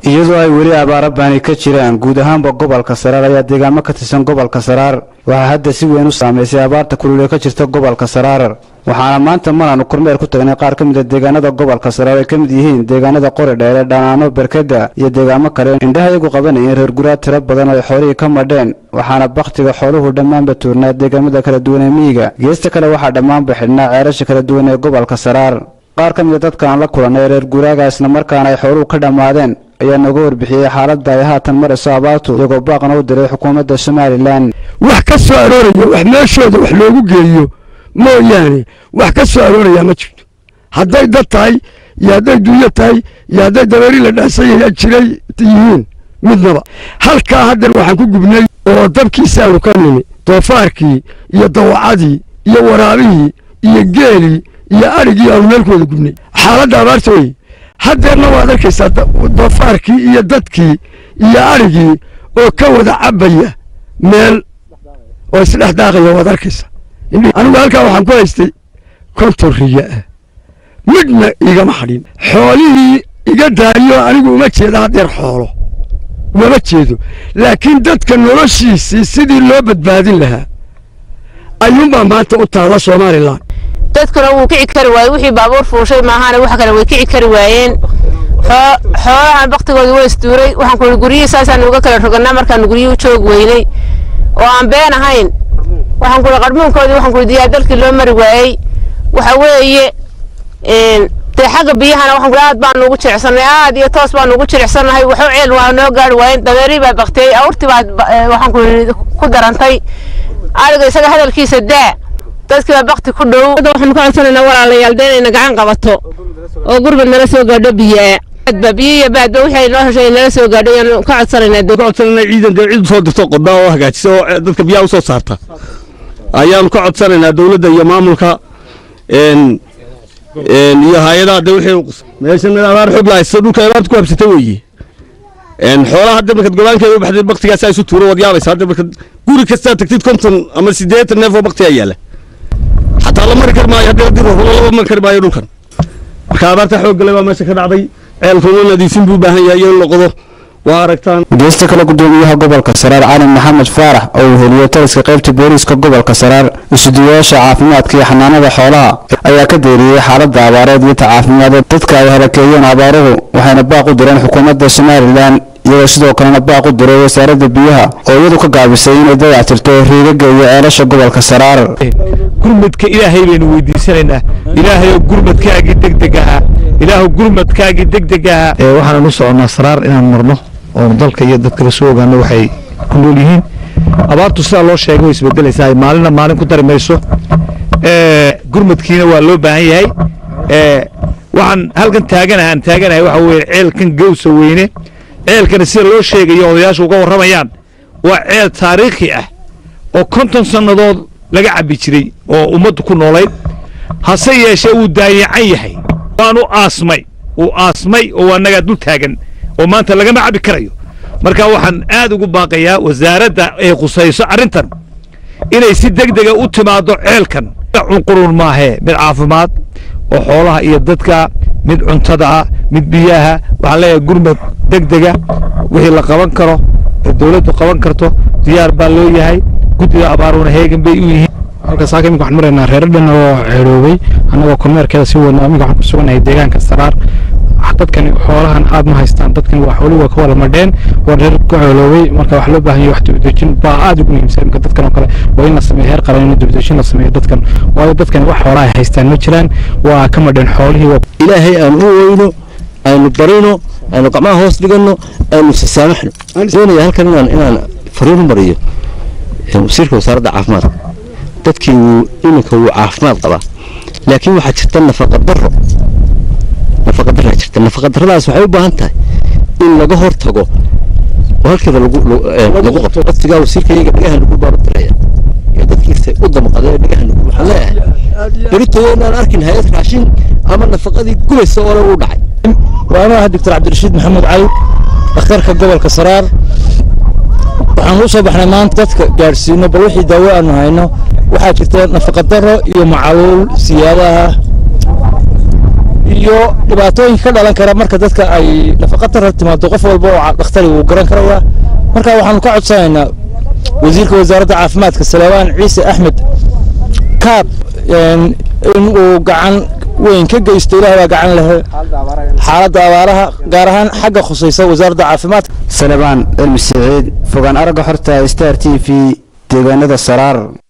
iyadoo ay weli abaaro baani ka jiraan guud ahaanba gobolka saraar ayaa deegaamo ka tirsan gobolka saraar waxaa hadda si weyn u saamaysay abaarta kulule ka jirta gobolka saraar waxaana maanta malaanu kormeer ku tagnay qaar ka mid a deegaanada gobolka saraar ay ka mid yihiin deegaanada qori dheere dhanaano berkeda iyo deegaamo kale indhaha iyagu qabanayeen reer guraad tiro badan oo ay xoolihii ka madheen waxaana bakhtiga xooluhu dhammaanba tuurnaa deegaamada kala duwan ee miyiga geesta kale waxaa dhammaanba xidhnaa ceerasha kala duwan ee gobolka saraar qaar ka mid a dadka aan la kulannay reer guraaga islamarkaana ay xooluhu ka dhammaadeen ayaa nooga warbixiyey xaaladda ay haatan marayso abaartu iyagoo baaqna u diray xukuumadda somalilan wax ka soo arooraya wax meeshooda wax loogu geeyo mooyaane wax ka soo arooraya ma jirto hadday dad tahay iyo hadday dunyo tahay iyo hadday dabeeri la dhaasanya jiray yihiin midnaba halkaa haddan waxaan ku gubnay oo dabkiisaanu ka nimi doofaarkii iyo dawacadii iyo waraabihii iyo geelii iyo adhigii aanu meelkooda gubnay xaaladda abaarta wey haddeerna waad arkaysaa doofaarkii iyo dadkii iyo adhigii oo ka wada cabbaya meel oo isdhex daaqaya waad arkaysaa anigu halkaa waxaan ku haystay konton riya ah midna igama hadhin xoolihii iga daariyo anigu uma jeeda haddeer xoolo umama jeedo laakiin dadka noloshiisii sidii loo badbaadin lahaa ayuunbaa maanta u taalla somalilan dadkuna wuu kici kari waayey wixii baabuur fuushay maahane wax kale way kici kari waayeen xoolahan baktigooda waa isduuray waxaan kuhi guryihii saasaan uga kala roganaa markaan guryihii u joog weynay oo aan been ahayn waxaan kuhi qarmuunkoodii waxaan kuhi diyaar dalkii loo mari waayey waxa weeye dee xagga biyahana waxaan kuhi aad baanu ugu jilicsanay aad iyo toos baanu ugu jilicsannahay waxu ceel waa noo gaari waayeen dabeerii baa baktiyey awrtii baa waxaan kuhi ku darantay ariga isaga hadalkiisa daa dadkii baa bakti ku dhow waxaanu ka codsanaynaa walaalayaal dee inayna gacan qabato oo gurmad nala soo gaadho biyaa baadba biyo iyo baadba wixii ay noo heshay nala soo gaadho ayaanu ka codsanaynaa ka codsanaynaa ciidan dee cid soo dirto qodaa oo hagaajisa oo dadka biyaha u soo saarta ayaanu ka codsanaynaa dowladda iyo maamulka iyo hay-adaha de wixii meeshan abaar xoog lahaysta dhulka abaarta ku habsata weeye xoolaha hadda markaad gobaankeeda u baxday baktigaas isu tuuro waad yaabaysa hadda markaad guri kastaa tagtid konton ama siddeetan neef oo baktigaa yaala xataa la mari kari maayo haddii haddii ruuxlo laba mari kari maayo dhulkan marka abaarta xoog gale baa meesha ka dhacday ceelkuna nadiifin buu u baahan yahay iyo in la qodo waa aragtaan geesta kale gudoomiyaha gobolka saraar cali maxamed faarax oo uu heliyo taliska qaybta booliiska gobolka saraar isuduwayaasha caafimaadka iyo xanaanada xoolaha ayaa ka deeriyey xaaladda abaareed iyo ta caafimaadee dadka ay halakeeyeen abaaruhu waxayna baaq u direen xukuumadda somalilan iyagoo sidoo kalena baaq u diray wasaaradda biyaha oo iyadu ka gaabisay inay dayactirto riigagga iyo ceelasha gobolka saraar gurmadka ilaahay baynu weydiisanaynaa ilaahayoo gurmadkaagii degdeg ahaa ilaahu gurmadkaagii degdeg ahaa waxaan u soconnaa saraar inaan marno oo dalka iyo dadkaba soo ogaano waxay ku nool yihiin abaartu sidaa loo sheegay way isbedelaysaa maalina maalin ku dari mayso gurmadkiina waa loo baahan yahay waxaan halkan taaganaha aan taaganahay waxa weeye ceelkan gawsa weyne ceelkana sida loo sheegayo odayaashu uga warramayaan waa ceel taariikhi ah oo konton sannadood laga cabbi jiray oo ummaddu ku noolayd hase yeeshee wuu daayacan yahay waanu aasmay wuu aasmay oo annagaa dul taagan oo maanta lagama cabbi karayo marka waxaan aad ugu baaqayaa wasaaradda ay khusayso arrintan inay si degdega u timaaddo ceelkan cunqurun maahee mid caafimaad oo xoolaha iyo dadka mid cuntada ah mid biyaha waxaan leeyahay gurmad degdega wixii la qaban karo ee dowladdu qaban karto diyaar baa loo yahay guddiga abaaruuna heegan bay u yihiin halka saaka iminka waxaan maraynaa reero dhan oo ceeroobay annagoo kormeerkeeda sii wadnaa iminka waxaan ku suganahay deegaanka saraar dadkani xoolahan aad ma haystaan dadkani waa xoolihi waa ka wada madheen waa reer ku ceeloobay marka wax loo baahan yahay wax dibadejin baa aad ugu muhiimsan iminka dadkan oo kale waa in la sameeyo heer qaran in dibadejin la sameeyo dadkan waayo dadkani wax xoolaha ay haystaan ma jiraan waa ka madheen xoolihii ilaahay aan u weyno aynu barino aynu gacmaha hoos dhigano aynu sasaamaxno doonaya halkan inaan inaan fariin u mariyo wasiirka wasaaradda caafimaadka dadkii wuu iminka wuu caafimaad qabaa laakiin waxaa jirta nafaqa darro nafaqa darraa jirta nafaqa darradaas waxay u baahan tahay in laga hor tago oo halkeeda lagu lagu qabto waqtigaa wasiirka iyaga dhagaha lagu baabadiraya iyo dadkiisa u damqadee dhagaha lagu waxaan leeyahay beritoyo inaan arkin hay-ad raashin ama nafaqadii gulaysa oo dhan u dhacay waa anoo ah doctor cabdirashiid maxamuud cali dhakhtarka gobolka saraar waxaan u soo baxnay maanta dadka gaadhsiino bal wixii daawo aanu hayno waxaa jirta nafaqa darro iyo macaluul siyaadaha iyo dhibaatooyinka ka dhalan kara marka dadka ay nafaqatara timaado qof walba oo dhakhtari wuu garan karayaa marka waxaanu ka codsanaynaa wasiirka wasaaradda caafimaadka salawaan ciise axmed kaab in uu gacan weyn ka geysto ilaah baa gacan lehe xaaladda abaaraha gaar ahaan xagga khusaysa wasaaradda caafimaadka salebaan cilmi siciid fogaan aragga xorta star t v deegaanada saraar